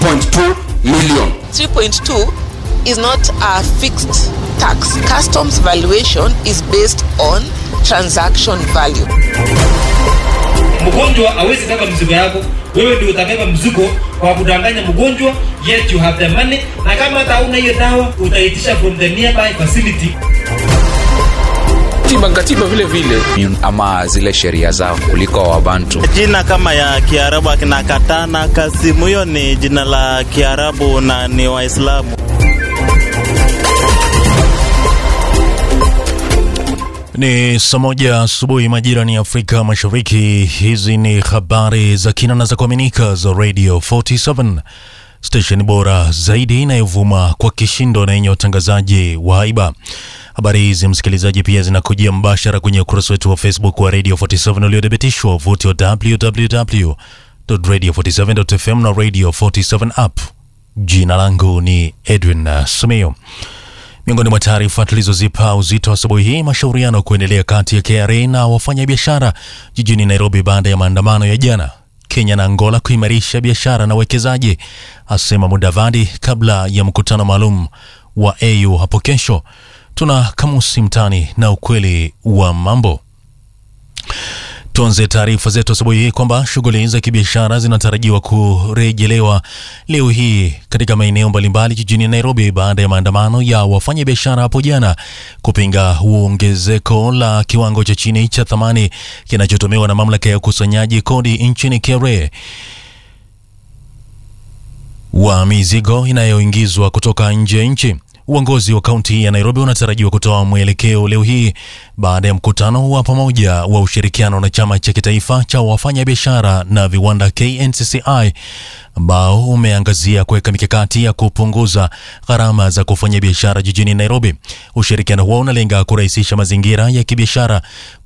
3.2 million. 3.2 is not a fixed tax. Customs valuation is based on transaction value. mgonjwa hawezi beba mzigo yako wewe ndio utabeba mzigo kwa kudanganya mgonjwa yet you have the money na kama hata hauna hiyo dawa utaitisha from the nearby facility Katiba katiba vile vile ama zile sheria zao kuliko wabantu Jina kama ya Kiarabu akina Katana Kasimu, hiyo ni jina la Kiarabu na ni Waislamu. Ni saa moja asubuhi majira ni Afrika Mashariki. Hizi ni habari za kina na za kuaminika za Radio 47 station bora zaidi inayovuma kwa kishindo na yenye watangazaji wa haiba. Habari hizi msikilizaji, pia zinakujia mbashara kwenye ukurasa wetu wa Facebook wa Radio 47 uliothibitishwa wavuti wa www.radio47.fm na Radio 47 app. Jina langu ni Edwin uh, Sumeo. Miongoni mwa taarifa tulizozipa uzito asubuhi hii, mashauriano kuendelea kati ya KRA na wafanyabiashara jijini Nairobi baada ya maandamano ya jana. Kenya na Angola kuimarisha biashara na uwekezaji, asema Mudavadi kabla ya mkutano maalum wa AU hapo kesho. Tuna kamusi mtani na ukweli wa mambo. Tuanze taarifa zetu asubuhi hii kwamba shughuli za kibiashara zinatarajiwa kurejelewa leo hii katika maeneo mbalimbali jijini Nairobi baada ya maandamano ya wafanyabiashara hapo jana kupinga ongezeko la kiwango cha chini cha thamani kinachotumiwa na mamlaka ya ukusanyaji kodi nchini KRA wa mizigo inayoingizwa kutoka nje ya nchi. Uongozi wa kaunti ya Nairobi unatarajiwa kutoa mwelekeo leo hii baada ya mkutano wa pamoja wa ushirikiano na chama cha kitaifa cha wafanyabiashara na viwanda KNCCI ambao umeangazia kuweka mikakati ya kupunguza gharama za kufanya biashara jijini Nairobi. Ushirikiano huo unalenga kurahisisha mazingira ya kibiashara